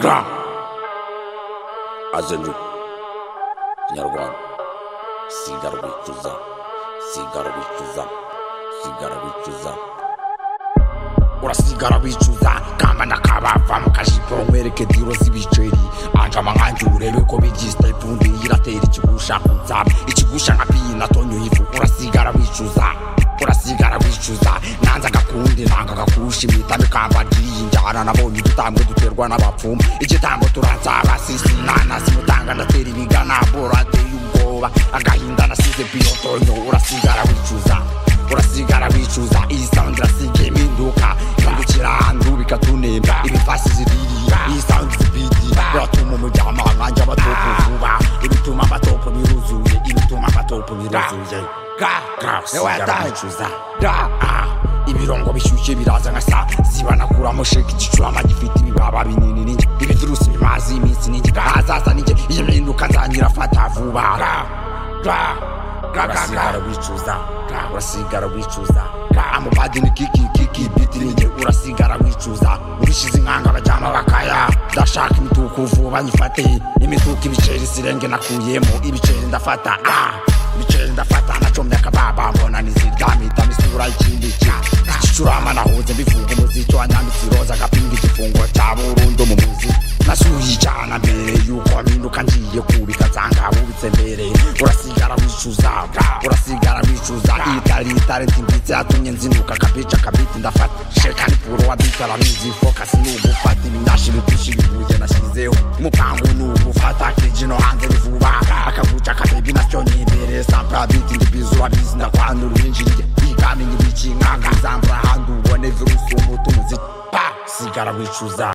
ga azenju kinyarwanda sigara wicuza sigara wicuza sigara wicuza urasigara wicuza kamba ndakabava mu kajipo nkwereke diro z'ibiceri anjama nkanjye urebe ko bigize ipundi iratera ikigusha kuza ikigusha nka piyina tonyo ivu urasigara wicuza urasigara wicuza nanze agakundi nanga agakurusha imitami kamba ngiyi njyana nabonye udutambwe duterwa n'abapfumu igitambo turanzaba sisi nanasi mutanga ndatera ibigana borateye ubwoba agahinda nasize piyotonyo urasigara wicuza urasigara wicuza iyi sound irasiga impinduka ihindukira ahantu bikatunemba ibifasi ziririya iyi sound zibidi biratuma umuryango ahanjye abatopu vuba ibituma abatopu biruzuye ibituma abatopu biruzuye ga ga sigara wicuza da ah ibirongo bishyushye biraza nka saa ziba nakuramo sheke igicurama gifite ibibaba binini ninjye ibivirusi bimaze iminsi ninjye ahazaza ninjye iyi mpinduka nzangira fata vuba ga ga ga ga ga wicuza urasigara wicuza amupadi ni kiki kiki biti ninjye urasigara wicuza ubishize inkanga abajyama bakaya ndashaka imituku vuba nyifate imituku ibiceri sirenge nakuyemo ibiceri ndafata ah ibiceri ndafata nacomye akababa mbona niziryamitamo isura ikindi ki gicurama nahuze mbifunga umuziki wanyambitse iroza agapinga igifungo cya burundu mu muzi nasuye icyana mbere yuko mpinduka ngiye kubika nsanga bubitse mbere urasigara wicuza urasigara wicuza itari itarenti mbitse yatumye nzinduka akabica akabiti ndafata shekani puro wabitara mizi fokasi ni ugufata ibinyashi bigushi bibuye nashyizeho umupangu ni ugufata kijino hanze rivuba akaguca akabebi nacyo ni imbere sampra biti ndibizura bizi ndakwandura uwinjiriye bigamenya ibiki nkanga zambura ahandi ubone virusi umuti umuziki pa sigara wicuza